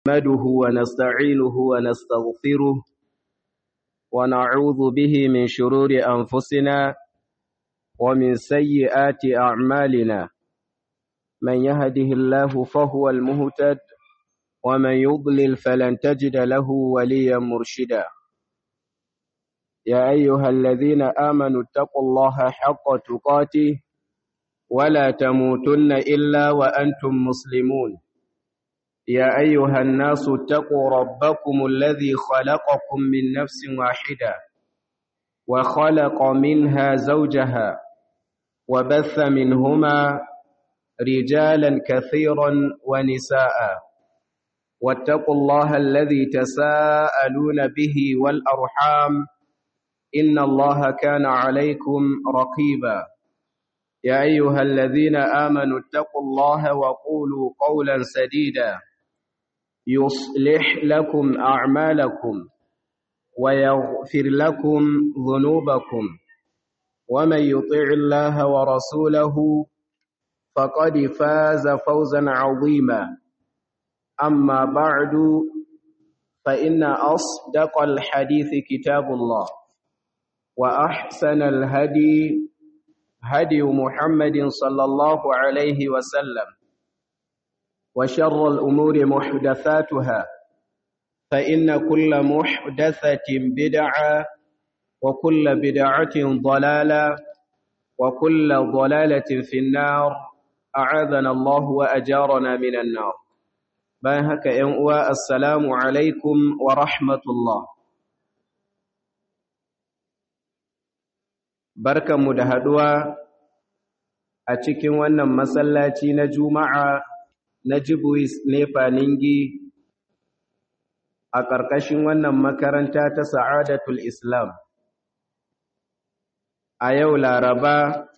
نحمده ونستعينه ونستغفره ونعوذ به من شرور أنفسنا ومن سيئات أعمالنا من يهده الله فهو المهتد ومن يضلل فلن تجد له وليا مرشدا يا أيها الذين آمنوا اتقوا الله حق تقاته ولا تموتن إلا وأنتم مسلمون يا أيها الناس اتقوا ربكم الذي خلقكم من نفس واحدة وخلق منها زوجها وبث منهما رجالا كثيرا ونساء واتقوا الله الذي تساءلون به والأرحام إن الله كان عليكم رقيبا يا أيها الذين آمنوا اتقوا الله وقولوا قولا سديدا يصلح لكم أعمالكم ويغفر لكم ذنوبكم ومن يطع الله ورسوله فقد فاز فوزا عظيما أما بعد فإن أصدق الحديث كتاب الله وأحسن الهدي هدي محمد صلى الله عليه وسلم وشر الأمور محدثاتها فإن كل محدثة بدعة وكل بدعة ضلالة وكل ضلالة في النار أعاذنا الله وأجارنا من النار باهك ينقوى السلام عليكم ورحمة الله barkanmu da haɗuwa a cikin wannan masallaci na juma'a na jibuis nefa ningi a ƙarƙashin wannan makaranta ta sa'adatul islam a yau laraba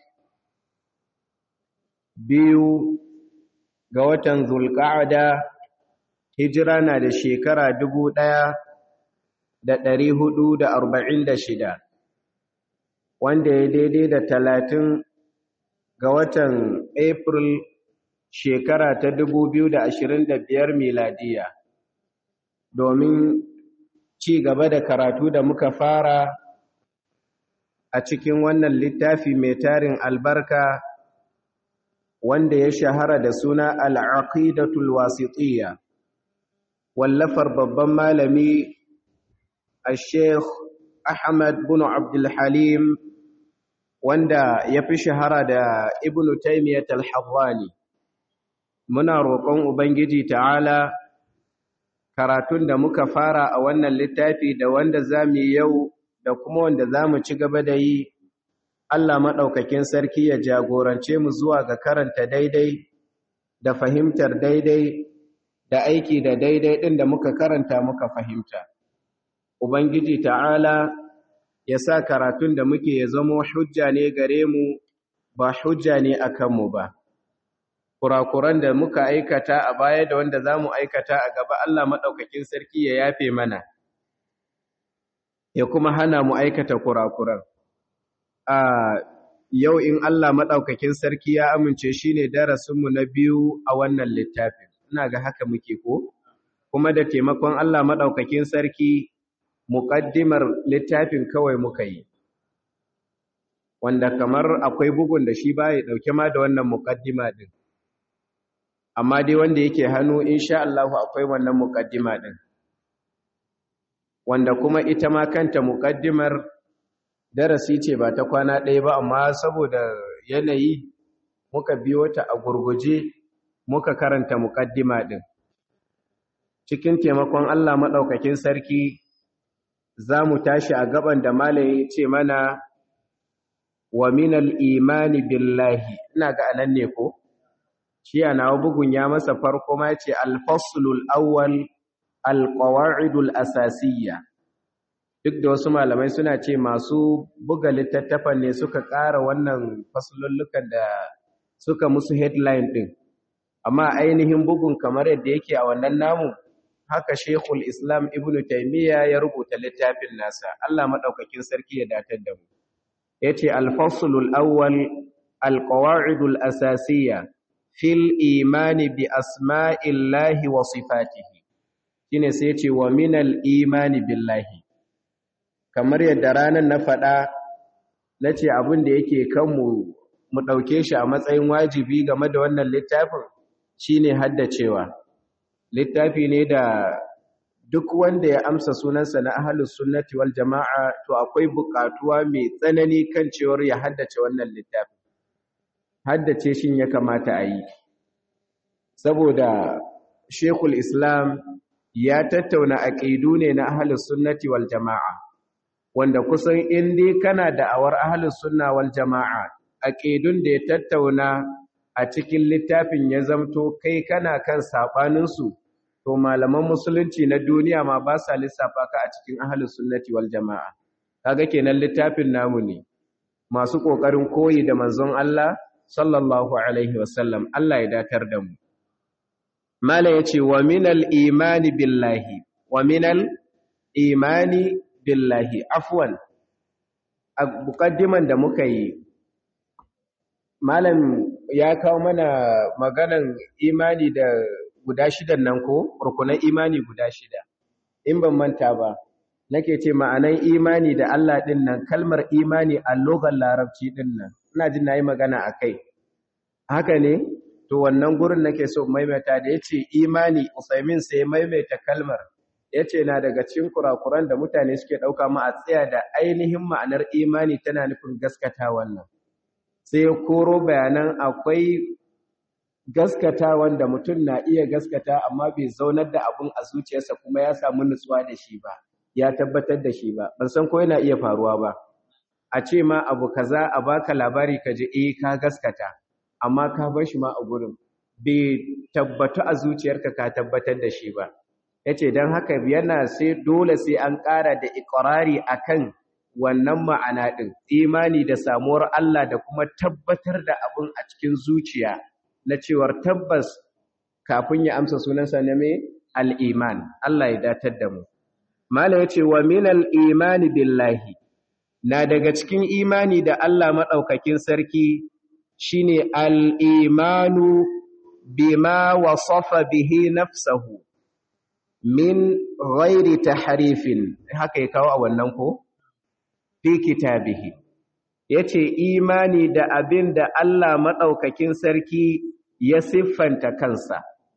biyu ga watan zulƙa'ada hijira na da shekara dubu ɗaya da ɗari hudu da arba'in da shida wanda ya daidai da talatin ga watan April shekara ta da biyar miladiya domin ci gaba da karatu da muka fara a cikin wannan littafi mai tarin albarka wanda ya shahara da suna al'aqidatul wasitiyya wallafar babban malami a sheikh ahmad bin abdul halim wanda ya fi shahara da ibn taimiyyat al-hawwani muna roƙon ubangiji ta'ala karatun da muka fara a wannan littafi da wanda zamu yi yau da kuma wanda zamu ci gaba da yi Allah maɗaukakin sarki ya jagorance mu zuwa ga karanta daidai da fahimtar daidai da aiki da daidai ɗin da muka karanta muka fahimta ubangiji ta'ala ya sa karatun da muke ya zama hujja ne gare mu ba hujja ne a kanmu ba. Kurakuran da muka aikata a baya da wanda za mu aikata a gaba Allah maɗaukakin sarki ya yafe mana, ya kuma hana mu aikata kurakuran. A yau in Allah maɗaukakin sarki ya amince shi ne darasinmu na biyu a wannan littafin, ina ga haka muke ko? Kuma da taimakon Allah maɗaukakin sarki muƙaddimar littafin kawai muka yi wanda kamar akwai bugun da shi ba ya ɗauke ma da wannan muƙaddima ɗin amma dai wanda yake hannu insha Allahu akwai wannan muƙaddima ɗin wanda kuma ita ma kanta muƙaddimar darasi ce ba ta kwana ɗaya ba amma saboda yanayi muka biyo ta a gurguje muka karanta muƙaddima ɗin cikin taimakon Allah maɗaukakin sarki za mu tashi a gaban da malaye ce mana wa minal imani billahi ina ga anan ne ko shi ana bugun ya masa farko ma ce alfaslul awwal alqawaidul asasiyya duk da wasu malamai suna ce masu buga littattafan ne suka ƙara wannan faslullukan da suka musu headline din amma ainihin bugun kamar yadda yake a wannan namu haka Sheikhul Islam Ibn Taymiyyah ya rubuta littafin nasa Allah madaukakin sarki ya datar da mu yace al-faslul awwal al-qawa'idul asasiyya fil imani bi asma'illahi wa sifatihi shine sai ya ce wa minal imani billahi kamar yadda ranar na faɗa na ce abin da yake kanmu mu ɗauke shi a matsayin wajibi game da wannan littafin shine haddacewa littafi ne da duk wanda ya amsa sunansa na ahlus sunnati wal jama'a to akwai buƙatuwa mai tsanani kan cewar ya haddace wannan littafin haddace shin ya kamata a yi saboda shekul islam ya tattauna aƙidu ne na ahlus sunnati wal jama'a wanda kusan in dai kana da'awar ahlus sunna wal jama'a aqidun da ya tattauna a cikin littafin ya zamto kai kana kan sabanin su to malaman musulunci na duniya ma ba sa lissafa ka a cikin ahlus sunnati wal jama'a kaga kenan littafin namu ne masu kokarin koyi da manzon Allah sallallahu alaihi wasallam Allah ya datar da mu mala yace wa minal imani billahi wa minal imani billahi afwan a mukaddiman da muka yi malam ya kawo mana maganan imani da guda shidan nan ko rukunan imani guda shida in ban manta ba nake ce ma'anan imani da Allah din nan kalmar imani a logan larabci din nan ina jin nayi magana akai haka ne to wannan gurin nake so maimaita da yace imani Usaimin sai maimaita kalmar ya ce na daga cikin kurakuran da mutane suke ɗauka ma a tsaya da ainihin ma'anar imani tana nufin gaskata wannan sai koro bayanan akwai gaskata wanda mutum na iya gaskata amma bai zaunar da abun a zuciyarsa kuma ya samu nutsuwa da shi ba ya tabbatar da shi ba ban san ko yana iya faruwa ba a ce ma abu kaza a baka labari ka ji eh ka gaskata amma ka bar shi ma a gurin bai tabbatu a zuciyarka ka tabbatar da shi ba ya ce don haka yana sai dole sai an ƙara da ikirari akan wannan ma'ana ɗin imani da samuwar Allah da kuma tabbatar da abin a cikin zuciya na cewar tabbas kafin ya amsa sunansa na mai al'iman Allah ya datar da mu mala ya ce wa min al'imani billahi na daga cikin imani da Allah maɗaukakin sarki shine al'imanu bima wasafa bihi nafsahu min ghairi tahrifin haka ya kawo a wannan ko fi kitabihi yace imani da abin da Allah madaukakin sarki ya siffanta kansa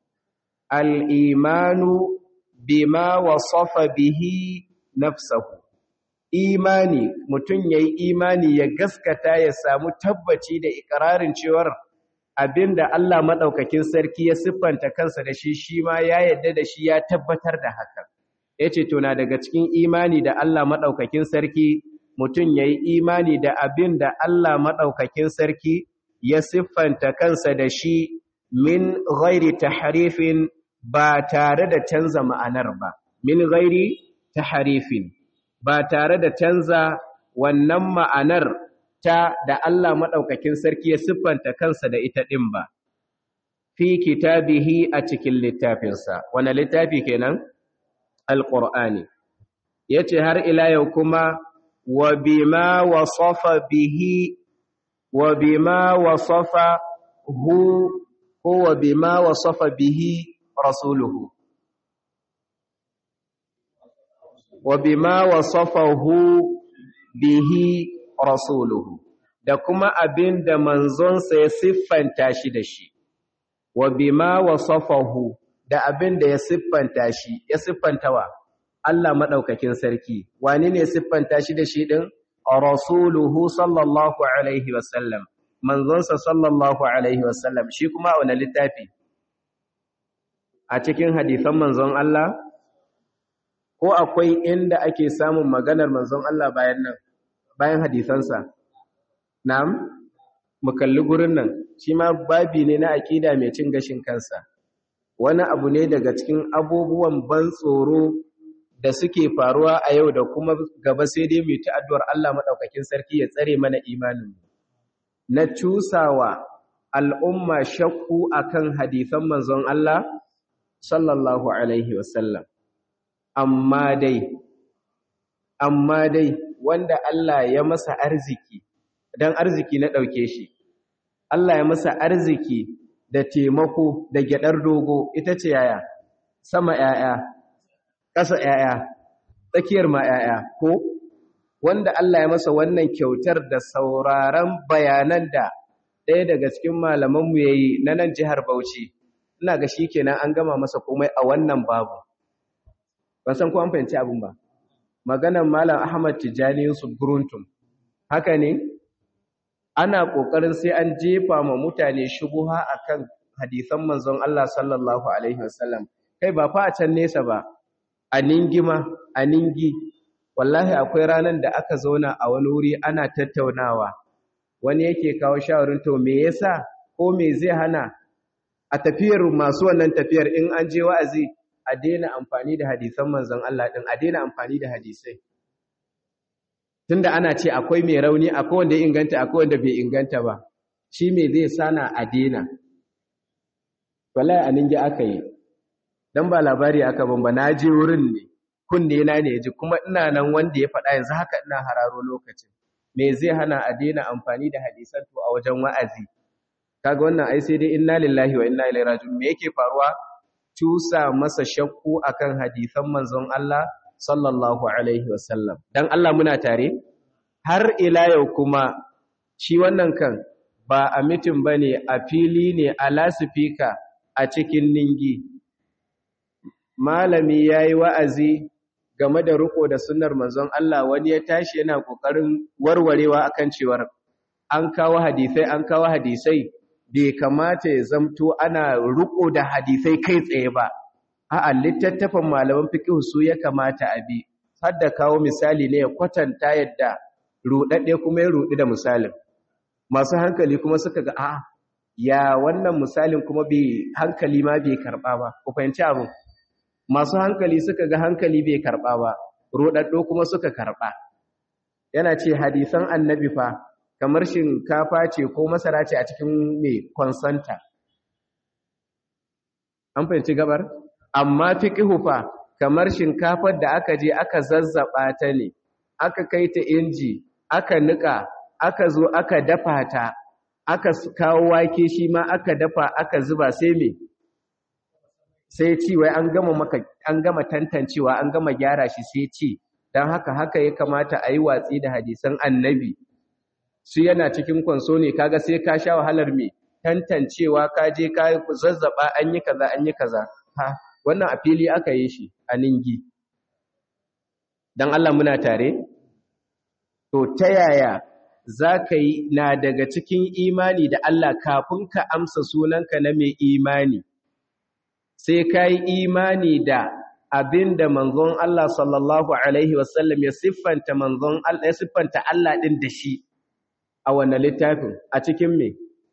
al-imanu bima wasafa bihi nafsahu imani mutun yayi imani ya gaskata ya samu tabbaci da ikrarin cewar abinda Allah madaukakin sarki ya siffanta kansa da shi shi ma ya yadda da shi ya tabbatar da hakan yace to na daga cikin imani da Allah madaukakin sarki mutun yayi imani da abinda Allah madaukakin sarki ya siffanta kansa da shi min ghairi tahrifin ba tare da canza ma'anar ba min ghairi tahrifin ba tare da canza wannan ma'anar ta da Allah maɗaukakin sarki ya siffanta kansa da ita ɗin ba, fi kitabihi a cikin littafinsa, wane littafi kenan? Alƙur'ani. Ya ce har ila yau kuma, wa bima wasafa bihi, wa bima wasafa hu, ko wa bima wasafa bihi rasuluhu. Wa bima wasafa hu bihi rasuluhu da kuma abin da manzonsa ya siffanta shi da shi wa bima wasafahu da abin da ya siffanta shi ya siffantawa Allah madaukakin sarki wani ne siffanta shi da shi din rasuluhu sallallahu alaihi wasallam manzonsa sallallahu alaihi wasallam shi kuma a wani littafi a cikin hadisan manzon Allah ko akwai inda ake samun maganar manzon Allah bayan nan bayan hadisansa na'am mu kalli gurin nan shi ma babi ne na aqida mai cin gashin kansa wani abu ne daga cikin abubuwan ban tsoro da suke faruwa a yau da kuma gaba sai dai mu ta addu'ar Allah madaukakin sarki ya tsare mana imanin mu na cusawa al'umma shakku akan hadisan manzon Allah sallallahu alaihi wasallam amma dai amma dai wanda Allah ya masa arziki dan arziki na ɗauke shi Allah ya masa arziki da taimako da gyadar dogo ita ce yaya sama yaya ƙasa ‘ya'ya tsakiyar ma ‘ya'ya ko wanda Allah ya masa wannan kyautar da sauraron bayanan da ɗaya daga cikin malamanmu ya yi na nan jihar Bauchi ina ga shi kenan an gama masa komai a wannan babu ban san ko an fahimci abin ba maganan malam Ahmad Tijjani Yusuf Guruntum haka ne ana ƙoƙarin sai an jefa ma mutane shubuha akan hadisan manzon Allah sallallahu alaihi wasallam kai ba fa a can nesa ba a ningima a ningi wallahi akwai ranar da aka zauna a wani wuri ana tattaunawa wani yake kawo shawarin to me yasa ko me zai hana a tafiyar masu wannan tafiyar in an je wa'azi a daina amfani da hadisan manzon Allah din a daina amfani da hadisai tunda ana ce akwai mai rauni akwai wanda ya inganta akwai wanda bai inganta ba shi me zai sana a daina wallahi a ninge aka yi dan ba labari aka ban ba na je wurin ne kunne na ne ji kuma ina nan wanda ya faɗa yanzu haka ina hararo lokacin me zai hana a daina amfani da hadisan to a wajen wa'azi kaga wannan ai sai dai inna lillahi wa inna ilaihi raji'un me yake faruwa tusa masa shakku akan hadisan manzon Allah sallallahu alaihi wasallam dan Allah muna tare har ila yau kuma shi wannan kan ba a mitin bane a fili ne a lasifika a cikin ningi malami yayi wa'azi game da riko da sunnar manzon Allah wani ya tashi yana kokarin warwarewa akan cewar an kawo hadisai an kawo hadisai bai kamata ya zamto ana riko da hadisai kai tsaye ba a'a littattafan malaman fiqh su ya kamata a bi har da kawo misali ne ya kwatanta yadda rudadde kuma ya rudi da misalin masu hankali kuma suka ga a'a ya wannan misalin kuma bai hankali ma bai karba ba ku fahimci abin masu hankali suka ga hankali bai karba ba rodaddo kuma suka karba yana ce hadisan annabi fa kamar shinkafa ce ko masara ce a cikin mai konsanta an fahimci gabar amma fiqhu fa kamar shinkafar da aka je aka zazzaba ta ne aka kai ta inji aka nika aka zo aka dafa ta aka kawo wake shi ma aka dafa aka zuba sai me sai ci wai an gama maka an gama tantancewa an gama gyara shi sai ci dan haka haka ya kamata a yi watsi da hadisan annabi su yana cikin kwanso ne kaga sai ka sha wahalar me tantancewa ka je ka zazzaba an yi kaza an yi kaza ha wannan a fili aka yi shi a ningi dan Allah muna tare to ta yaya za ka yi na daga cikin imani da Allah kafin ka amsa sunanka na mai imani sai ka yi imani da abin da manzon Allah sallallahu Alaihi wasallam ya siffanta manzon Allah ya siffanta Allah ɗin da shi a wannan littafin a cikin me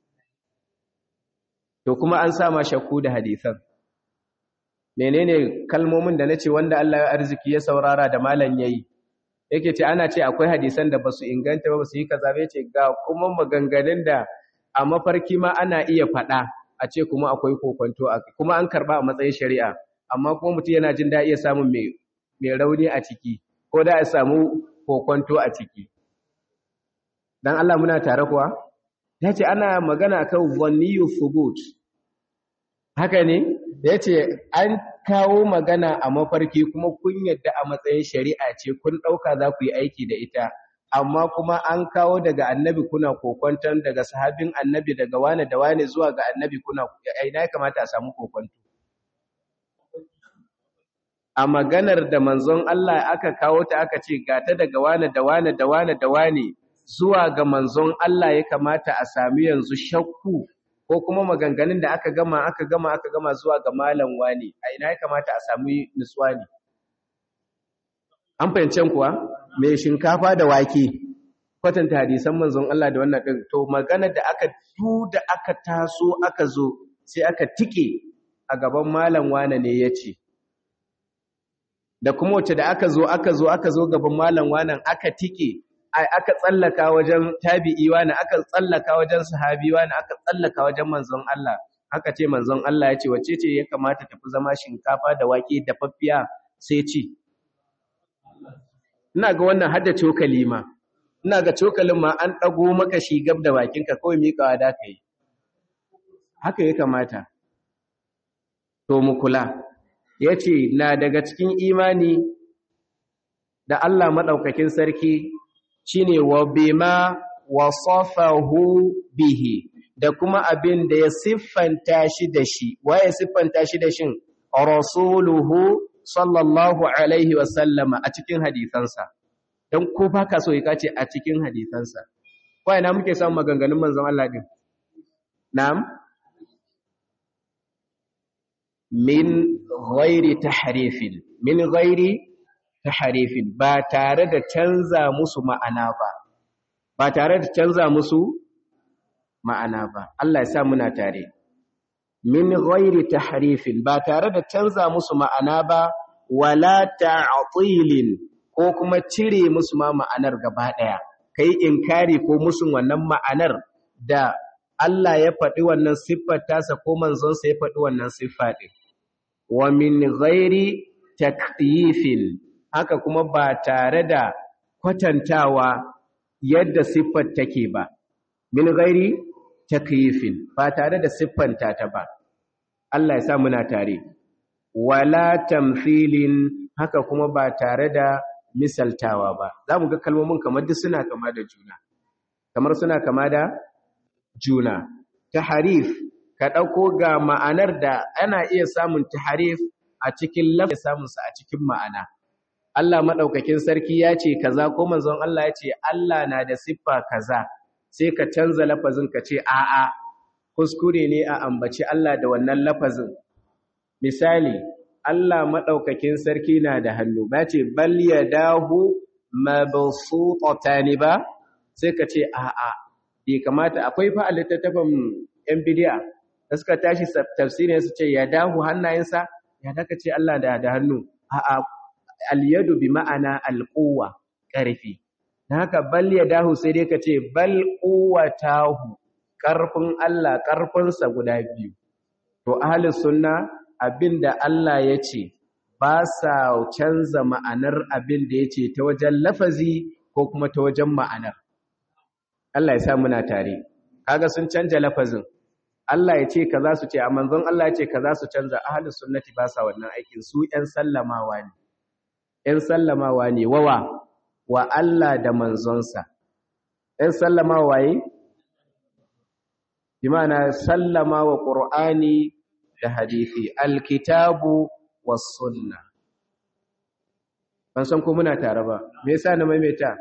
to kuma an sa ma shakku da hadisan menene kalmomin da nace wanda Allah ya arziki ya saurara da malan yayi yake ce ana ce akwai hadisan da basu inganta ba basu yi kaza ba yace ga kuma maganganun da a mafarki ma ana iya faɗa a ce kuma akwai kokonto a kuma an karba a matsayin shari'a amma kuma mutum yana jin da iya samun mai mai rauni a ciki ko da ya samu kokonto a ciki dan Allah muna tare kuwa yace ana magana kan wanniyu thubut haka ne yace an kawo magana a mafarki kuma kun yadda a matsayin shari'a ce kun dauka za ku yi aiki da ita amma kuma an kawo daga annabi kuna kokonton daga sahabin annabi daga wane da wane zuwa ga annabi kuna ina ya kamata a samu kokonto a maganar da manzon Allah aka kawo ta aka ce gata daga wane da wane da wane da wane zuwa ga manzon Allah ya kamata a sami yanzu shakku ko kuma maganganun da aka gama aka gama aka gama zuwa ga malam wani a ina ya kamata a sami nutsuwa ne an fahimcen kuwa mai shinkafa da wake kwatanta hadisan manzon Allah da wannan din to magana da aka du da aka taso aka zo sai aka tike a gaban malam wane ne yace da kuma wacce da aka zo aka zo aka zo gaban malam wanan aka tike aka tsallaka wajen tabi'i wani aka tsallaka wajen sahabi wani aka tsallaka wajen manzon Allah aka ce manzon Allah ya ce wacce ce ya kamata tafi zama shinkafa da wake da faffiya sai ci ina ga wannan hadda cokali ma ina ga cokalin ma an dago maka shi gab da bakinka kawai miƙawa da ka yi haka ya kamata to mu kula yace na daga cikin imani da Allah madaukakin sarki shine wa bima wasafahu bihi da kuma abin da ya siffanta shi da shi waye siffanta shi da shin rasuluhu sallallahu alaihi wasallama a cikin hadisansa don ko baka so ya kace a cikin hadisansa ko ina muke samun maganganun manzon Allah din na'am min ghairi tahrifin min ghairi tahrifin ba tare da canza musu ma'ana ba ba tare da canza musu ma'ana ba Allah ya sa muna tare min ghairi tahrifin ba tare da canza musu ma'ana ba wala ta'tilin ko kuma cire musu ma ma'anar gaba daya kai inkari ko musun wannan ma'anar da Allah ya faɗi wannan siffar tasa ko manzon sa ya faɗi wannan siffa din wa min ghairi takyifin haka kuma ba tare da kwatantawa yadda siffar take ba min ghairi takyifin ba tare da siffanta ta ba Allah ya sa muna tare wala tamthilin haka kuma ba tare da misaltawa ba zamu ga kalmomin kamar duk suna kama da juna kamar suna kama da juna taharif ka dauko ga ma'anar da ana iya samun taharif a cikin lafazi samun sa a cikin ma'ana Allah madaukakin sarki ya ce kaza ko manzon Allah ya ce Allah na da siffa kaza sai ka canza lafazin ka ce a'a kuskure ne a ambaci Allah da wannan lafazin misali Allah madaukakin sarki na da hannu ba ce bal yadahu mabsutatani ba sai ka ce a'a bai kamata akwai fa a littattafan yan bidiya da suka tashi tafsirin su ce yadahu hannayensa ya daka ce Allah da da hannu a'a al-yadu bi ma'ana al-quwwa ƙarfi dan haka bal yadahu sai dai ka ce bal quwwatahu ƙarfin Allah ƙarfinsa guda biyu to ahlus sunna abinda Allah ya ce ba sa canza ma'anar abin da ya ce ta wajen lafazi ko kuma ta wajen ma'anar Allah ya sa muna tare kaga sun canja lafazin Allah ya ce kaza su ce a manzon Allah ya ce kaza su canza ahlus sunnati ba sa wannan aikin su ƴan sallamawa ne ƴan sallamawa ne wawa wa Allah da manzonsa ƴan sallamawa waye bimana sallama wa qur'ani da hadisi alkitabu was sunna ban san ko muna tare ba me yasa na maimaita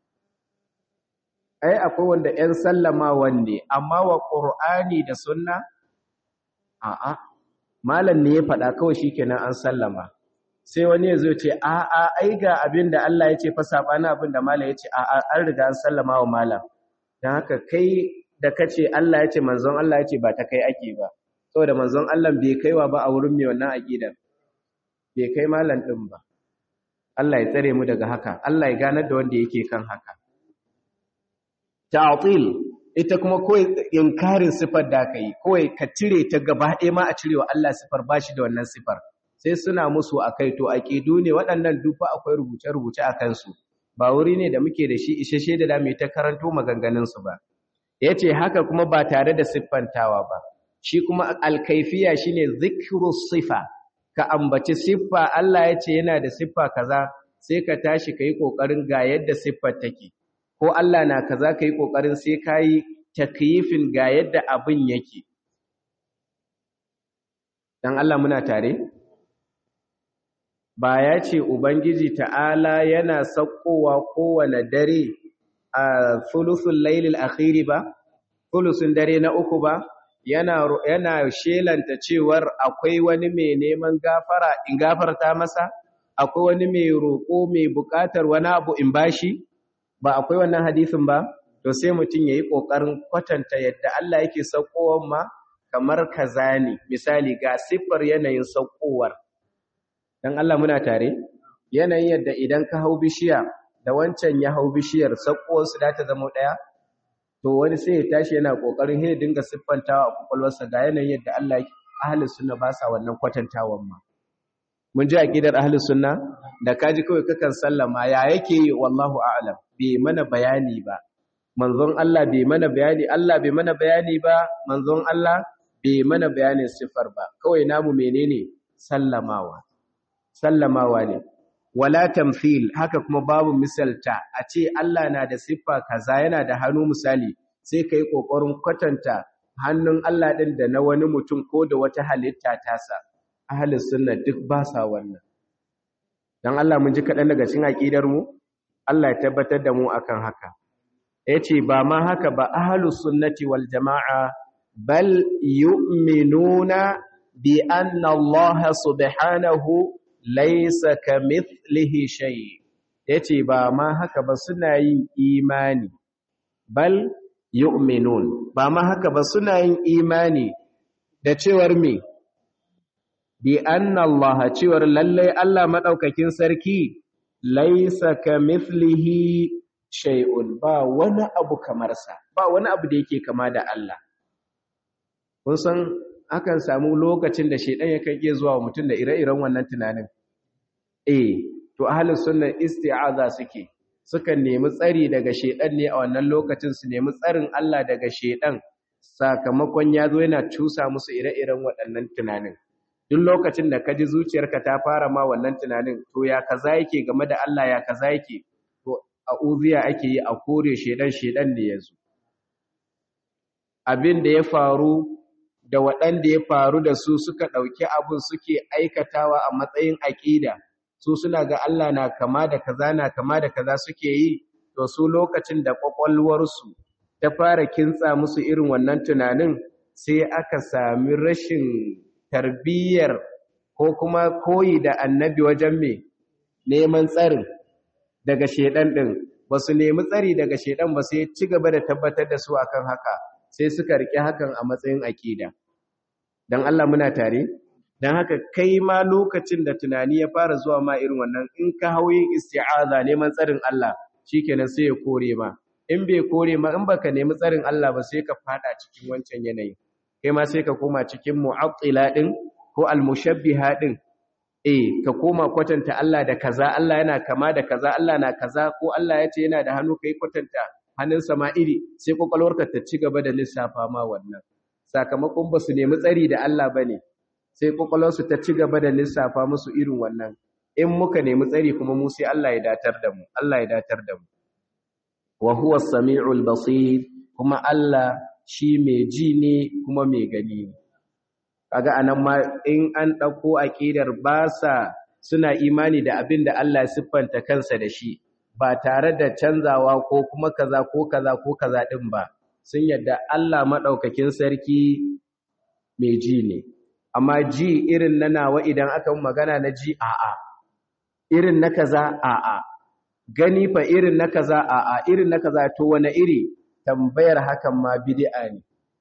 ai akwai wanda ƴan sallamawan ne amma wa qur'ani da sunna a'a malam ne ya faɗa kawai shikenan an sallama sai wani ya zo ce a'a ai ga abin da Allah ya ce fa sabana abin da malam ya ce a'a an riga an sallama wa malam dan haka kai da kace Allah ya ce manzon Allah ya ce ba ta kai ake ba saboda manzon Allah bai kaiwa ba a wurin mai wannan aqidar bai kai malam din ba Allah ya tsare mu daga haka Allah ya ganar da wanda yake kan haka ta'til ita kuma kawai inkarin sifar da kai kawai ka cire ta gaba ɗaya ma a cirewa Allah sifar bashi da wannan sifar sai suna musu akai to aqidu ne waɗannan dufa akwai rubuce-rubuce a kansu ba wuri ne da muke da shi isheshe da zamu ta karanto maganganun su ba yace haka kuma ba tare da siffantawa ba shi kuma alkaifiya shine zikru sifa ka ambaci siffa Allah yace yana da siffa kaza sai ka tashi kai kokarin ga yadda siffar take ko Allah na kaza kai kokarin sai kai takyifin ga yadda abin yake dan Allah muna tare ba ya ce ubangiji ta'ala yana sakkowa kowane dare a thuluthul lailil akhiri ba thuluthun dare na uku ba yana yana shelanta cewar akwai wani mai neman gafara in gafarta masa akwai wani mai roƙo mai buƙatar wani abu in bashi ba akwai wannan hadisin ba to sai mutum yayi kokarin kwatanta yadda Allah yake saukowar ma kamar kaza ne misali ga siffar yanayin saukowar dan Allah muna tare yanayin yadda idan ka hau bishiya da wancan ya hau bishiyar saukowar su da ta zama daya to wani sai ya tashi yana kokarin he dinga siffantawa a kokolwarsa ga yanayin yadda Allah yake ahlus sunna ba sa wannan kwatantawan ma mun ji aqidar ahlus sunna da kaji kawai kakan sallama ya yake yi wallahu a'lam bai mana bayani ba manzon Allah bai mana bayani Allah bai mana bayani ba manzon Allah bai mana bayanin sifar ba kawai namu menene sallamawa sallamawa ne wala tamthil haka kuma babu misalta a ce Allah na da siffa kaza yana da hannu misali sai kai kokarin kwatanta hannun Allah din da na wani mutum ko da wata halitta tasa ahlus sunna duk ba sa wannan dan Allah mun ji kadan daga cikin aqidar mu Allah ya tabbatar da mu akan haka yace ba ma haka ba ahlus sunnati wal jamaa bal yu'minuna bi anna Allah subhanahu laysa kamithlihi shay yace ba ma haka ba suna yin imani bal yu'minun ba ma haka ba suna yin imani da cewar me bi anna Allah cewar lalle Allah madaukakin sarki laysa kamithlihi shay'un ba wani abu kamar sa ba wani abu da yake kama da Allah kun san akan samu lokacin da shedan yakan iya zuwa mutum da ire-iren wannan tunanin eh to ahlus sunna isti'aza suke sukan nemi tsari daga shedan ne a wannan lokacin su nemi tsarin Allah daga shedan sakamakon ya zo yana cusa musu ire-iren waɗannan tunanin duk lokacin da ka ji zuciyarka ta fara ma wannan tunanin to ya kaza yake game da Allah ya kaza yake to a uziya ake yi a kore shedan shedan ne yazo abin da ya faru da waɗanda ya faru da su suka ɗauki abin suke aikatawa a matsayin aƙida su suna ga Allah na kama da kaza na kama da kaza suke yi to su lokacin da ƙwaƙwalwarsu ta fara kintsa musu irin wannan tunanin sai aka sami rashin tarbiyyar ko kuma koyi da annabi wajen me neman tsarin daga shedan din ba su nemi tsari daga shedan ba sai ci gaba da tabbatar da su akan haka sai suka rike hakan a matsayin akida dan Allah muna tare dan haka kai ma lokacin da tunani ya fara zuwa ma irin wannan in ka hauyin isti'aza neman tsarin Allah shikenan sai ya kore ma in bai kore ma in baka nemi tsarin Allah ba sai ka fada cikin wancan yanayi kai ma sai ka koma cikin mu'attila din ko almushabbiha din eh ka koma kwatanta Allah da kaza Allah yana kama da kaza Allah na kaza ko Allah ya ce yana da hannu kai kwatanta hannun sama iri sai kokalwarka ta ci gaba da lissafa ma wannan sakamakon ba su nemi tsari da Allah bane sai kokalwarsu ta ci gaba da lissafa musu irin wannan in muka nemi tsari kuma mu sai Allah ya datar da mu Allah ya datar da mu wa huwa as-sami'ul basir kuma Allah shi mai ji ne kuma mai gani ne kaga anan ma in an dauko aqidar ba sa suna imani da abin da Allah ya siffanta kansa da shi ba tare da canzawa ko kuma kaza ko kaza ko kaza din ba sun yadda Allah madaukakin sarki mai ji ne amma ji irin na nawa idan aka magana na ji a'a irin na kaza a'a gani fa irin na kaza a'a irin na kaza to wani iri tambayar hakan ma bid'a ne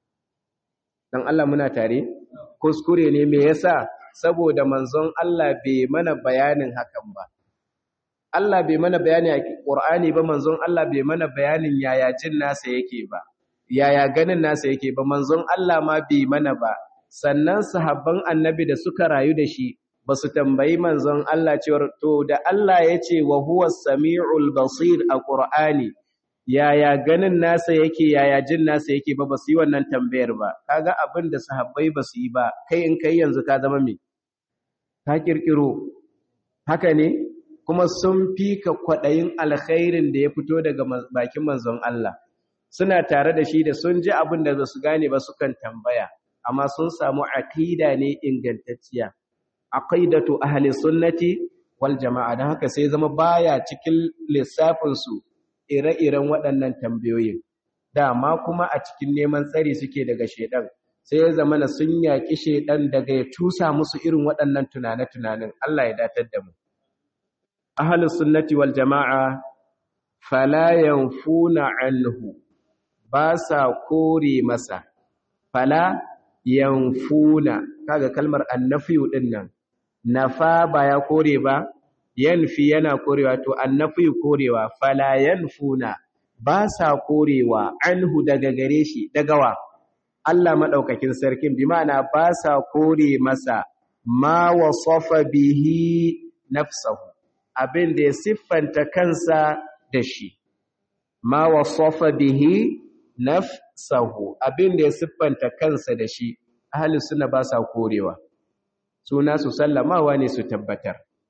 dan Allah muna tare kuskure ne me yasa saboda manzon Allah bai mana bayanin hakan ba Allah bai mana bayani a Qur'ani ba manzon Allah bai mana bayanin yaya jin nasa yake ba yaya ganin nasa yake ba manzon Allah ma bai mana ba sannan sahabban annabi da suka rayu da shi ba su tambayi manzon Allah cewar to da Allah ya ce wa huwa sami'ul basir a Qur'ani yaya ganin nasa yake yaya jin nasa yake ba ba su yi wannan tambayar ba kaga abin da sahabbai ba su yi ba kai in kai yanzu ka zama me ka kirkiro haka ne kuma sun fi ka kwaɗayin alkhairin da ya fito daga bakin manzon Allah suna tare da shi da sun ji abin da su gane ba sukan tambaya amma sun samu aqida ne ingantacciya aqidatu ahli sunnati wal jama'a dan haka sai zama baya cikin lissafin su ire-iren waɗannan tambayoyin dama kuma a cikin neman tsari suke daga shedan sai ya zama na sun yaƙi shedan daga ya tusa musu irin waɗannan tunane-tunanen Allah ya datar da mu ahlus sunnati wal jama'a fala yanfuna anhu ba sa kore masa fala yanfuna kaga kalmar annafiyu din nan nafa ba ya kore ba yanfi yana korewa to annafiyu korewa fala yanfuna ba sa korewa anhu daga gare shi daga wa Allah madaukakin sarkin bi ma'ana ba sa kore masa ma wasafa bihi nafsahu abin da ya siffanta kansa da shi ma wasafa bihi nafsahu abin da ya siffanta kansa da shi ahli sunna ba sa korewa suna su sallamawa ne su tabbatar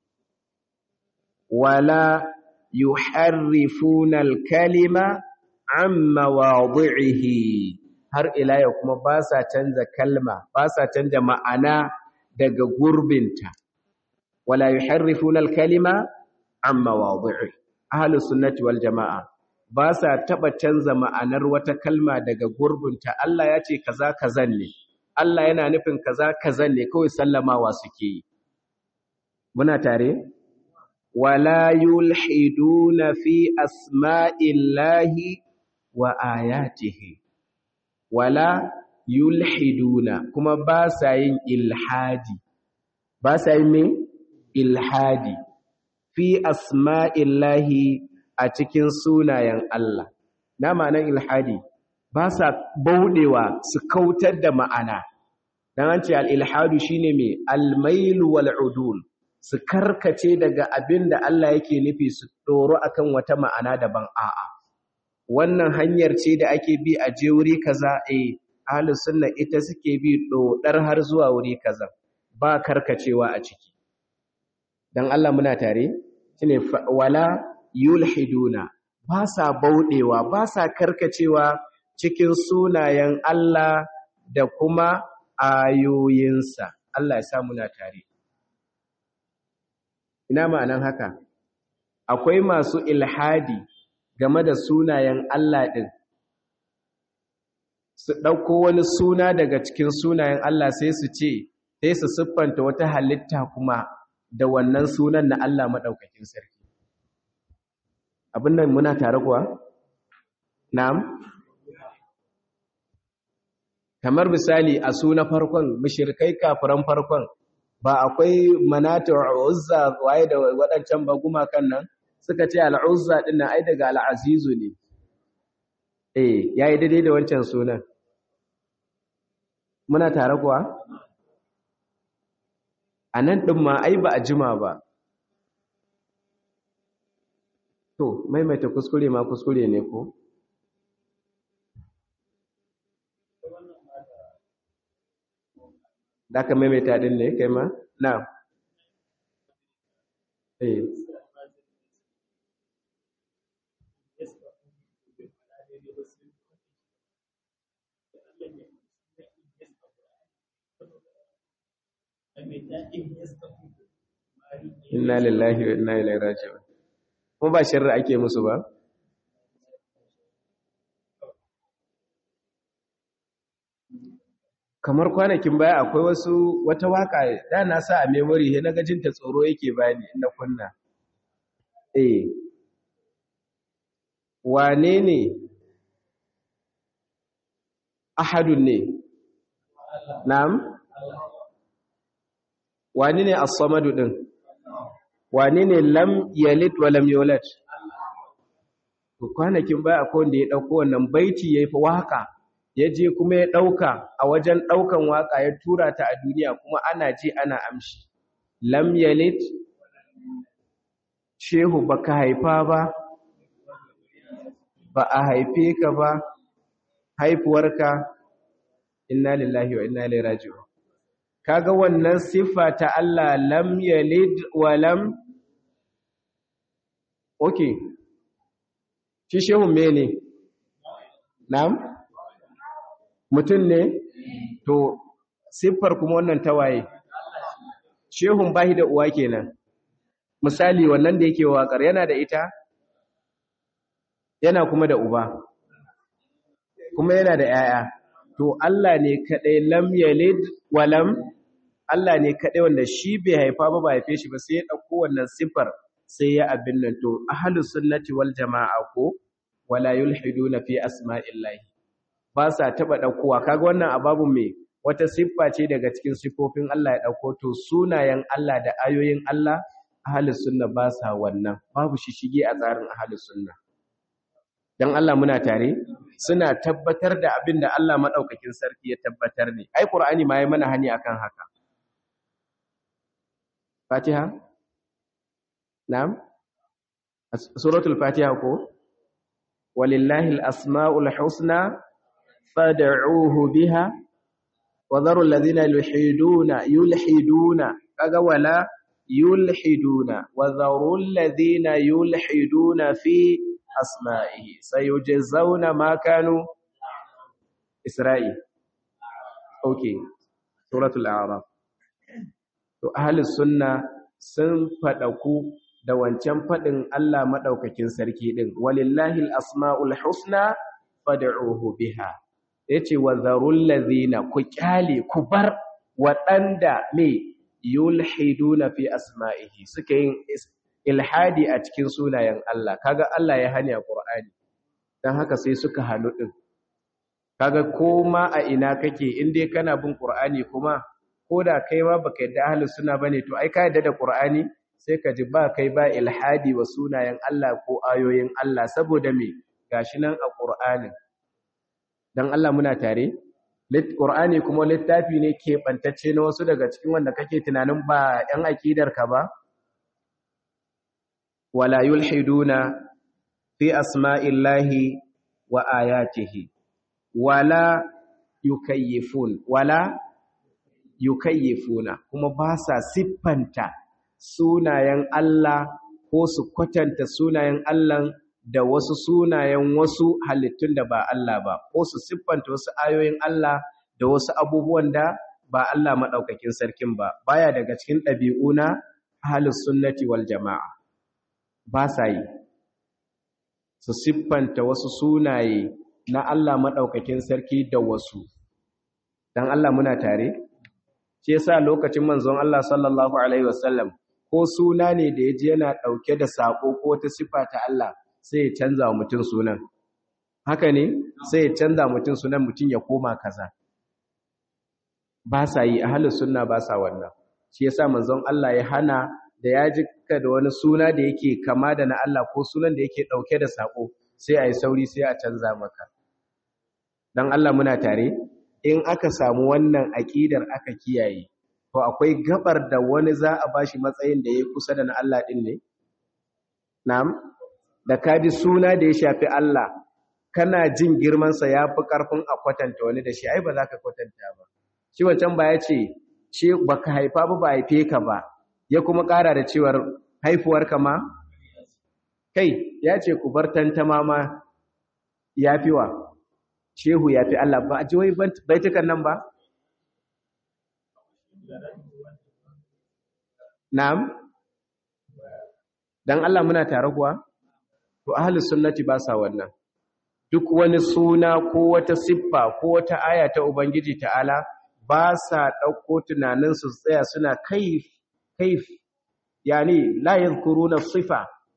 wala yuharrifuna al-kalima amma wadhihi har ila ya kuma ba sa canza kalma ba sa canza ma'ana daga gurbinta wala yuharrifuna al-kalima amma wadhihi ahlus sunnati wal jamaa ba sa taba canza ma'anar wata kalma daga gurbinta Allah ya ce kaza kazan ne Allah yana nufin kaza kazan ne kawai sallamawa suke yi muna tare wala yulhiduna fi asma'illahi wa ayatihi wala yulhiduna kuma ba sa yin ilhadi ba sa yin me ilhadi fi asma'illahi a cikin sunayen Allah na ma'anar ilhadi ba sa baudewa su kautar da ma'ana dan an ce al-ilhadu shine me al-mail wal udul su karkace daga abin da Allah yake nufi su doro akan wata ma'ana daban a'a wannan hanyar ce da ake bi a je wuri kaza eh ahlus sunna ita suke bi dodar har zuwa wuri kaza ba karkacewa a ciki dan Allah muna tare shine wala yulhiduna ba sa baudewa ba sa karkacewa cikin sunayen Allah da kuma ayoyinsa Allah ya sa muna tare ina ma'anan haka akwai masu ilhadi game da sunayen Allah ɗin su ɗauko wani suna daga cikin sunayen Allah sai su ce sai su siffanta wata halitta kuma da wannan sunan na Allah maɗaukakin sarki abin nan muna tare kuwa? na'am kamar misali a suna farkon mushrikai kafiran farkon ba akwai manatu uzza waye da waɗancan ba gumakan nan suka ce al'uzza din nan ai daga al'azizu ne eh yayi daidai da wancan sunan muna tare kuwa anan din ma ai ba a jima ba to maimaita kuskure ma kuskure ne ko da ka maimaita din ne kai ma na eh inna lillahi wa inna ilaihi raji'un kuma ba sharri ake musu ba kamar kwanakin baya akwai wasu wata waka da na sa a memory he naga jinta tsoro yake bani na kunna eh wane ne ahadun ne na'am wane ne as-samadu din wane ne lam yalid wa lam yulad to kwanakin baya akwai wanda ya dauko wannan baiti yayi fa waka ya je kuma ya ɗauka a wajen ɗaukan waƙa ya tura ta a duniya kuma ana ji ana amshi lam yalid shehu baka haifa ba ba a haife ka ba haifuwarka inna lillahi wa inna ilaihi raji'un kaga wannan siffa ta Allah lam yalid wa lam okay shi shehu mene na'am mutum ne to siffar kuma wannan tawaye shehun bahi da uwa kenan misali wannan da yake waƙar yana da ita yana kuma da uba kuma yana da yaya to Allah ne kadai lam yalid wa lam Allah ne kadai wanda shi bai haifa ba ba haife shi ba sai ya dauko wannan siffar sai ya abin nan to ahlus sunnati wal jamaa ko wala yulhiduna fi asma'illahi ba sa taɓa ɗaukowa kaga wannan ababun mai wata siffa ce daga cikin siffofin Allah ya ɗauko to sunayen Allah da ayoyin Allah ahalus sunna ba sa wannan babu shi shige a tsarin ahalus sunna dan Allah muna tare suna tabbatar da abin da Allah madaukakin sarki ya tabbatar ne ai qur'ani ma yayi mana hani akan haka Fatiha na'am suratul Fatiha ko walillahi al-asma'ul husna fad'uuhu biha wa dharu alladhina yulhiduna yulhiduna kaga wala yulhiduna wa dharul ladhina yulhiduna fi asma'ihi sayujzauna ma kanu Isra'i okay suratul a'raf to ahlus sunna sun fadaku da wancan fadin Allah madaukakin sarki din walillahi asmaul husna fad'uhu biha yace wa zarul ladhina ku kyale ku bar waɗanda ne yulhiduna fi asma'ihi suka yin ilhadi a cikin sunayen Allah kaga Allah ya hani a Qur'ani dan haka sai suka halu din kaga koma a ina kake in dai kana bin Qur'ani kuma koda kai ma baka yadda ahlus sunna bane to ai ka yadda da Qur'ani sai ka ji ba kai ba ilhadi wa sunayen Allah ko ayoyin Allah saboda me gashi nan a Qur'anin dan Allah muna tare Qur'ani kuma littafi ne keɓantacce na wasu daga cikin wanda kake tunanin ba ‘yan aƙidarka ba? Wala yulhiduna fi asma'illahi wa ayatihi, wala yukayyifun, wala yukayyifuna, kuma ba sa siffanta sunayen Allah ko su kwatanta sunayen Allah da wasu sunayen wasu halittun da ba Allah ba ko su siffanta wasu ayoyin Allah da wasu abubuwan da ba Allah maɗaukakin sarkin ba baya daga cikin ɗabi'u na ahlus sunnati wal jama'a ba sa yi su siffanta wasu sunaye na Allah maɗaukakin sarki da wasu dan Allah muna tare ce yasa lokacin manzon Allah sallallahu alaihi wasallam ko suna ne da yaji yana ɗauke da sako ko ta siffa ta Allah sai ya canza wa mutum sunan haka ne sai ya canza mutum sunan mutum ya koma kaza ba sa yi ahlus sunna ba sa wannan shi yasa manzon Allah ya hana da ya jika da wani suna da yake kama da na Allah ko sunan da yake dauke da sako sai ayi sauri sai a canza maka dan Allah muna tare in aka samu wannan aqidar aka kiyaye to akwai gabar da wani za a bashi matsayin da yayi kusa da na Allah din ne na'am da kaji suna da ya shafi Allah kana jin girmansa ya fi ƙarfin a kwatanta wani da shi ai ba za ka kwatanta ba shi wancan ba ya ce ce ba ka haifa ba ba haife ka ba ya kuma ƙara da cewar haifuwarka ma kai ya ce ku bar tantama ma ya fi wa shehu ya fi Allah ba a ji wai baitukan nan ba na'am dan Allah muna tare kuwa to ahlus sunnati ba sa wannan duk wani suna ko wata siffa ko wata aya ta ubangiji ta'ala ba sa dauko tunanin su tsaya suna kaif kaif yani la yadhkuruna sifa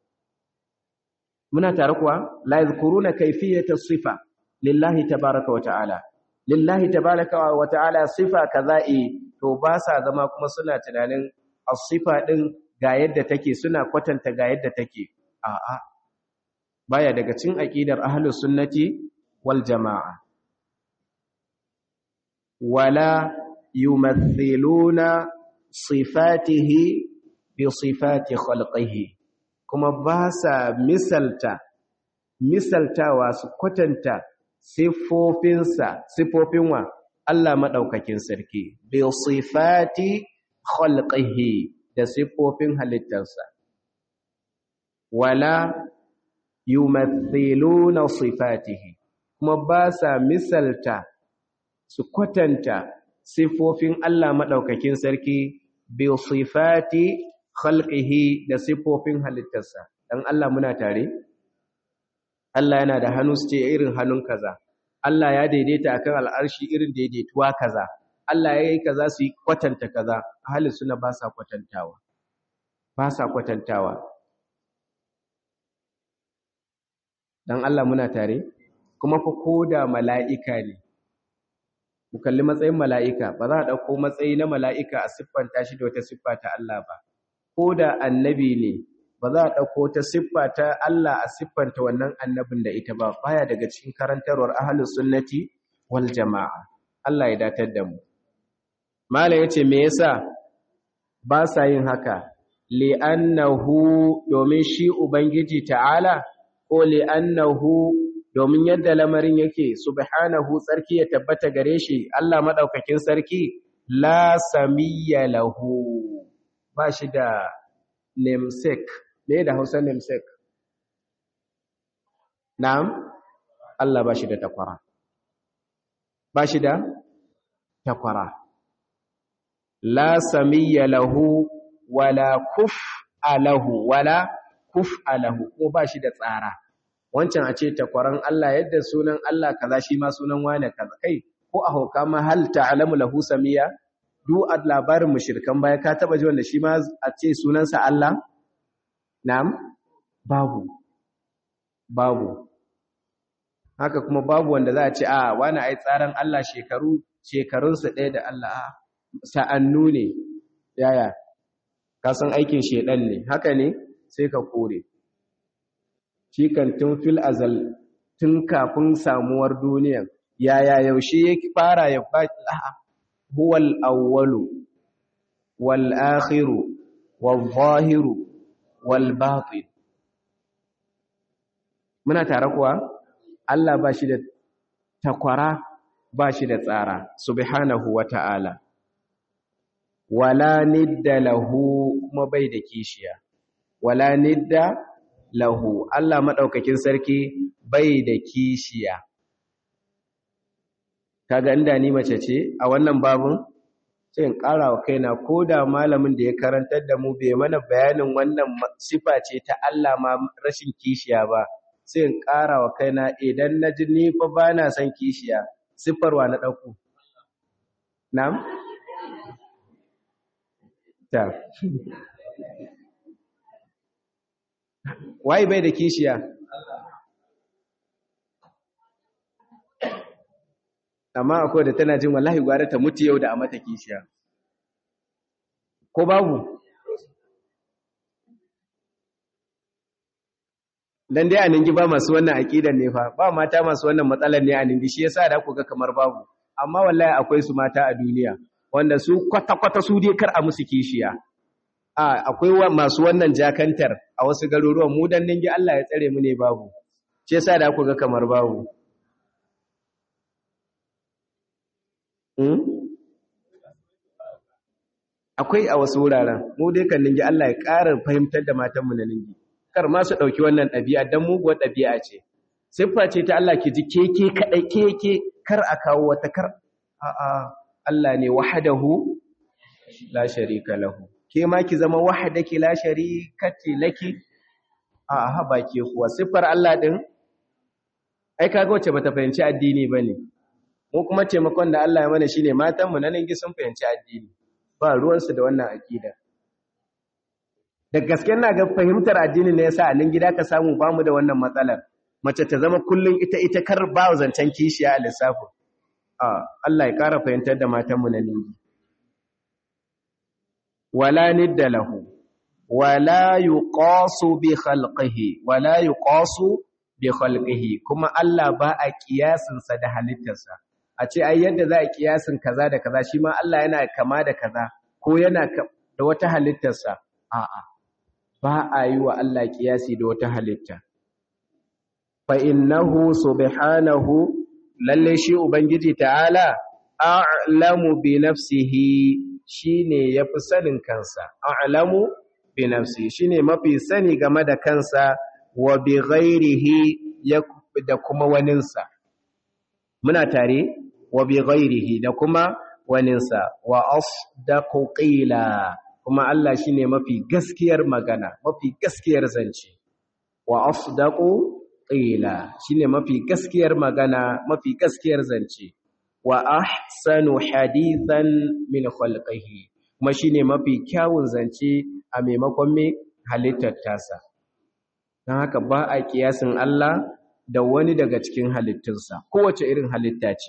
muna tare kuwa la yadhkuruna kayfiyata sifa lillahi tabaaraka wa ta'ala lillahi tabaaraka wa ta'ala sifa kaza'i to ba sa zama kuma suna tunanin as-sifa din ga yadda take suna kwatanta ga yadda take a'a baya daga cikin aqidar ahlus sunnati wal jamaa wala yumathiluna sifatihi bi sifati khalqihi kuma ba sa misalta misaltawa su kwatanta sifofinsa sifofin wa Allah madaukakin sarki bi sifati khalqihi da sifofin halittarsa wala yumathiluna sifatihi kuma ba sa misalta su kwatanta sifofin Allah madaukakin sarki bi sifati khalqihi da sifofin halittarsa dan Allah muna tare Allah yana da hannu su ce irin hannun kaza Allah ya daidaita akan al'arshi irin daidaituwa kaza Allah ya yi kaza su yi kwatanta kaza ahli suna ba sa kwatantawa ba sa kwatantawa dan Allah muna tare kuma fa koda mala'ika ne mu kalli matsayin mala'ika ba za a dauko matsayi na mala'ika a siffanta shi da wata siffa ta Allah ba koda annabi ne ba za a dauko ta siffa ta Allah a siffanta wannan annabin da ita ba baya daga cikin karantarwar ahlus sunnati wal jamaa Allah ya datar da mu Malam ya ce, Me yasa ba sa yin haka, li'annahu domin shi Ubangiji ta'ala, ko li'annahu domin yadda lamarin yake, subhanahu tsarki ya tabbata gare shi, Allah maɗaukakin sarki, la samiyya lahu, ba shi da namesake me da hausa namesake na'am Allah ba shi da takwara ba shi da takwara la samiyya lahu wala kuf alahu wala kuf alahu ko ba shi da tsara wancan a ce takwaran Allah yadda sunan Allah kaza shi ma sunan wane kaza kai ko a hauka ma hal ta'lamu lahu samiyya du a labarin mushrikan baya ka taba ji wanda shi ma a ce sunansa Allah na'am babu babu haka kuma babu wanda za a ce a wani ai tsaran Allah shekaru shekarunsa ɗaya da Allah a sa'annu ne yaya ka san aikin shedan ne haka ne sai ka kore shi kan tun fil azal tun kafin samuwar duniya yaya yaushe ya fara ya ba huwal awwalu wal akhiru wal zahiru wal batin muna tare kuwa Allah ba shi da takwara ba shi da tsara subhanahu wata'ala wala nidda lahu kuma bai da kishiya wala nidda lahu Allah madaukakin sarki bai da kishiya kaga inda ni mace ce a wannan babun sai in ƙara wa kaina ko da malamin da ya karantar da mu bai mana bayanin wannan sifa ce ta Allah ma rashin kishiya ba sai in ƙara wa kaina idan na ji ni fa ba na son kishiya siffarwa na ɗauku na'am ta waye bai da kishiya amma akwai da tana jin wallahi gwara ta mutu yau da a mata kishiya ko babu dan dai a ningi ba masu wannan aqidan ne fa ba mata masu wannan matsalar ne a ningi shi yasa da ku ga kamar babu amma wallahi akwai su mata a duniya wanda su kwata kwata su dai kar a musu kishiya a akwai masu wannan jakantar a wasu garuruwan mu dan ningi Allah ya tsare mu ne babu shi yasa da ku ga kamar babu akwai a wasu wuraren mu dai kan ningi Allah ya ƙara fahimtar da matanmu na ningi kar ma su ɗauki wannan ɗabi'a don muguwar ɗabi'a ce siffa ce ta Allah ki ji keke kaɗai keke kar a kawo wata kar a'a Allah ne wahadahu la sharika lahu ke ma ki zama wahadaki la sharikati laki a'a haba ke kuwa siffar Allah din ai kaga wacce bata fahimci addini bane mu kuma taimakon da Allah ya mana shine matan mu na ningi sun fahimci addini ba ruwansu da wannan aqida da gaske na ga fahimtar addini ne yasa a nan gida ka samu bamu da wannan matsalar mace ta zama kullun ita ita kar ba zancen kishiya a lissafin a Allah ya kara fahimtar da matan mu na ningi wala nidda lahu wala yuqasu bi khalqihi wala yuqasu bi khalqihi kuma Allah ba a kiyasin sa da halittarsa a ce ai yadda za a kiyasin kaza da kaza shi ma Allah yana kama da kaza ko yana da wata halittarsa a'a ba a yi wa Allah kiyasi da wata halitta fa innahu subhanahu lalle shi ubangiji ta'ala a'lamu bi nafsihi shine yafi sanin kansa a'lamu bi nafsihi shine mafi sani game da kansa wa bi ghairihi da kuma waninsa muna tare wa bi ghairihi da kuma waninsa wa asdaqu qila kuma Allah shine mafi gaskiyar magana mafi gaskiyar zance wa asdaqu qila shine mafi gaskiyar magana mafi gaskiyar zance wa ahsanu hadithan min khalqihi kuma shine mafi kyawun zance a maimakon me halittar tasa dan haka ba a kiyasin Allah da wani daga cikin halittunsa kowace irin halitta ce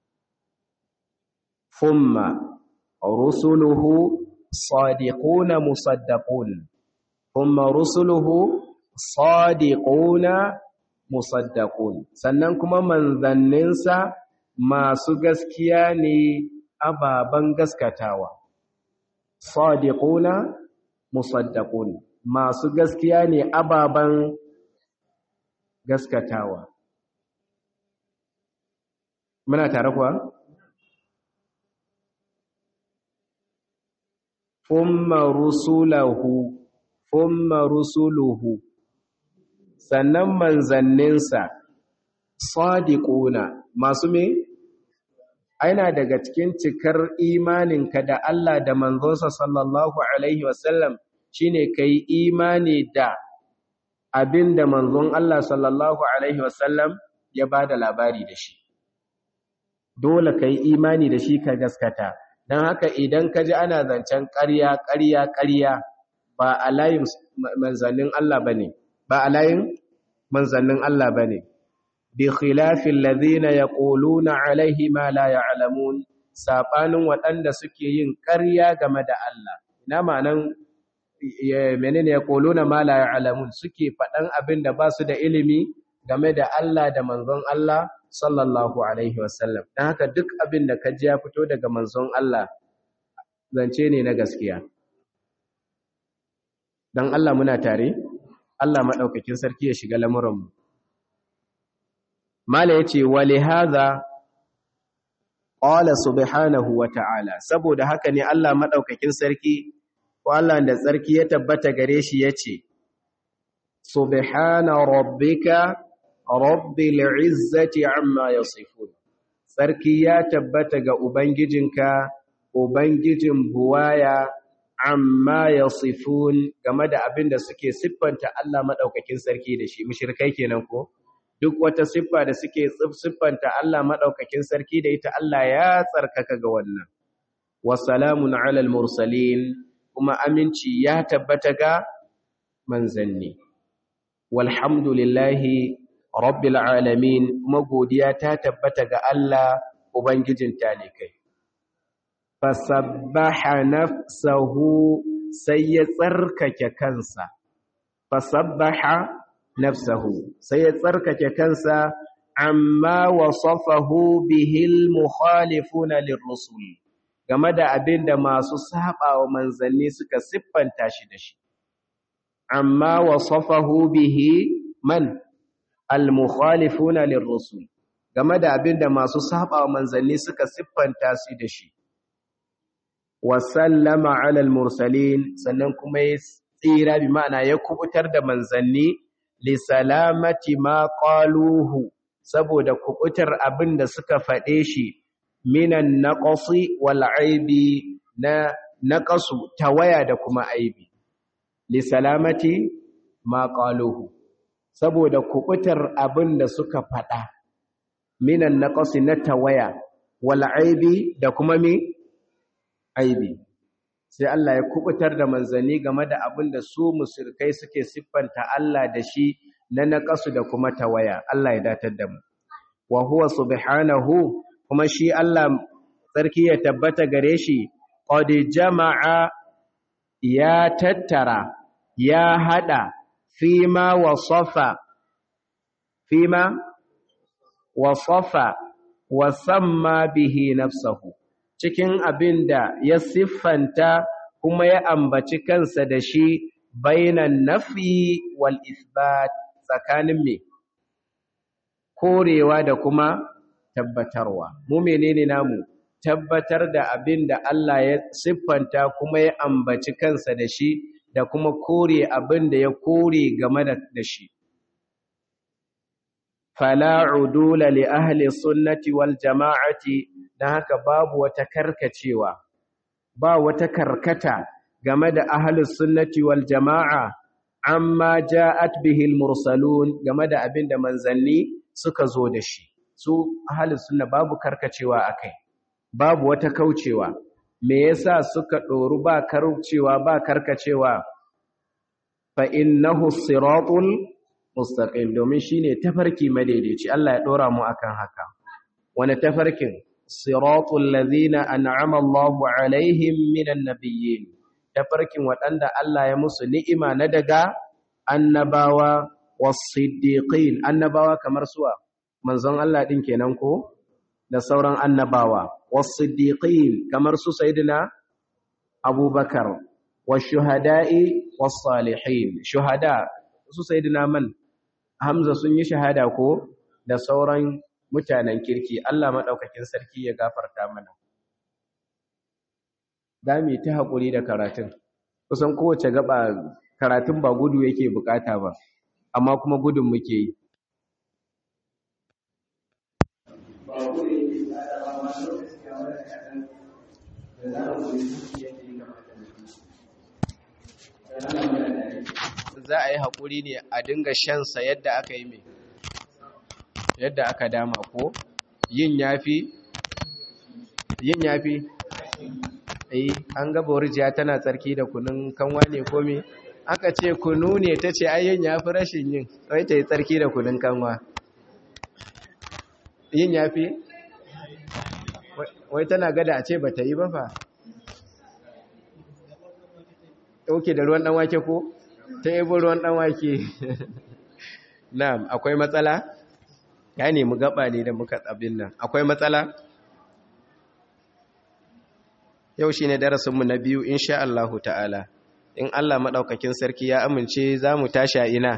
thumma rusuluhu sadiquna musaddaqun thumma rusuluhu sadiquna musaddaqun sannan kuma manzanninsa masu gaskiya ne ababan gaskatawa sadiquna musaddaqun masu gaskiya ne ababan gaskatawa muna tare kuwa thumma rusulahu thumma rusuluhu sannan manzanninsa sadiquna masu me aina daga cikin cikar imaninka da Allah da manzonsa sallallahu alaihi wasallam shine kai imani da abinda manzon Allah sallallahu alaihi wasallam ya bada labari da shi dole kai imani da shi ka gaskata dan haka idan ka ji ana zancen ƙarya ƙarya ƙarya ba a layin manzannin Allah bane ba a layin manzannin Allah bane bi khilafin ladhina yaquluna alaihi ma la ya'lamun sabanin waɗanda suke yin ƙarya game da Allah ina ma'anan menene yaquluna ma la ya'lamun suke faɗan abin da ba su da ilimi game da Allah da manzon Allah sallallahu alaihi wasallam dan haka duk abin da kaji ya fito daga manzon Allah zance ne na gaskiya dan Allah muna tare Allah madaukakin sarki ya shiga lamuran mu mala yace wali hadha qala subhanahu wa ta'ala saboda haka ne Allah madaukakin sarki ko Allah da sarki ya tabbata gare shi yace subhana rabbika rabbil izzati amma yasifun sarki ya tabbata ga ubangijinka ubangijin buwaya amma yasifun game da abin da suke siffanta Allah madaukakin sarki da shi mushrikai kenan ko duk wata siffa da suke siffanta Allah madaukakin sarki da ita Allah ya tsarkaka ga wannan wasalamun alal mursalin kuma aminci ya tabbata ga manzanni walhamdulillahi rabbil alamin kuma godiya ta tabbata ga Allah ubangijin talikai fasabbaha nafsahu sai ya tsarkake kansa fasabbaha nafsahu sai ya tsarkake kansa amma wasafahu bihil mukhalifuna lirrusul game da abin da masu sabawa manzanni suka siffanta shi da shi amma wasafahu bihi man al-mukhalifuna lirrusul game da abin da masu sabawa manzanni suka siffanta shi da shi wa sallama ala al-mursalin sannan kuma ya tsira bi ma'ana ya kubutar da manzanni li salamati ma qaluhu saboda kubutar abin da suka faɗe shi minan naqsi wal aibi na naqasu tawaya da kuma aibi li salamati ma qaluhu saboda kubutar abin da suka faɗa minan naqsi na tawaya wal aibi da kuma mi aibi sai Allah ya kubutar da manzanni game da abin da su musulkai suke siffanta Allah da shi na naqasu da kuma tawaya Allah ya datar da mu wa huwa subhanahu kuma shi Allah sarki ya tabbata gare shi qad jama'a ya tattara ya hada fima wasafa fima wasafa wa samma bihi nafsahu cikin abin da ya siffanta kuma ya ambaci kansa da shi bainan nafi wal isbat tsakanin me korewa da kuma tabbatarwa mu menene namu tabbatar da abin da Allah ya siffanta kuma ya ambaci kansa da shi da kuma kore abin da ya kore game da shi fala udula li ahli sunnati wal jama'ati dan haka babu wata karkacewa ba wata karkata game da ahli sunnati wal jama'a amma ja'at bihi al mursalun game da abinda manzanni suka zo da shi su ahli sunna babu karkacewa akai babu wata kaucewa me yasa suka doru ba karkacewa ba karkacewa fa innahu siratul mustaqim domin shine tafarki madaidaici Allah ya dora mu akan haka wani tafarkin siratul ladhina an'ama Allahu alaihim minan nabiyyin tafarkin wadanda Allah ya musu ni'ima na daga annabawa was-siddiqin annabawa kamar suwa manzon Allah din kenan ko da sauran annabawa was-siddiqin kamar su sayyidina Abubakar wash-shuhada'i was-salihin shuhada su sayyidina man Hamza sun yi shahada ko da sauran mutanen kirki Allah maɗaukakin sarki ya gafarta mana. za mu yi ta haƙuri da karatun kusan kowace gaba karatun ba gudu yake bukata ba amma kuma gudun muke yi za a yi haƙuri ne a dinga shansa yadda aka yi mai yadda aka dama ko yin yafi yin yafi eh an ga borjiya tana tsarki da kunun kanwa ne ko me aka ce kunu ne ta ce ayyin yafi rashin yin wai ta yi tsarki da kunun kanwa yin yafi wai tana gada a ce ba ta yi ba fa ɗauke da ruwan ɗanwake ko ta yi ruwan ɗanwake na'am akwai matsala ya nemi gaba ne da muka tsabin nan akwai matsala yau shi ne darasinmu na biyu insha Allahu ta'ala in Allah maɗaukakin sarki ya amince za mu tashi a ina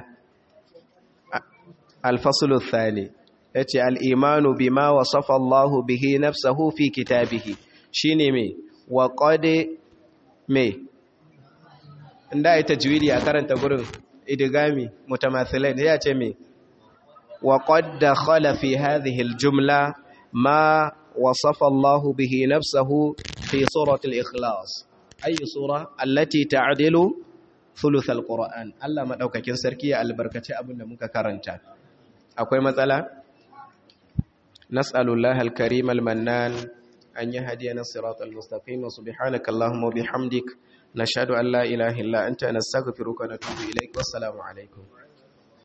alfasulu thani ya ce al'imanu bi ma wasafa Allahu bihi nafsahu fi kitabihi shi ne mai wa ƙode mai inda ya tajwidi a karanta gurin idigami mutamathilai ya ce mai wa ƙadda khalafi hadhihi aljumla ma wasafa Allahu bihi nafsahu في سورة الإخلاص أي سورة التي تعدل ثلث القرآن الله مدوكاكين سركية البركة أبونا مكاكرنتا أكوي مثلا نسأل الله الكريم المنان أن يهدينا الصراط المستقيم وسبحانك اللهم وبحمدك نشهد أن لا إله إلا أنت نستغفرك ونتوب إليك والسلام عليكم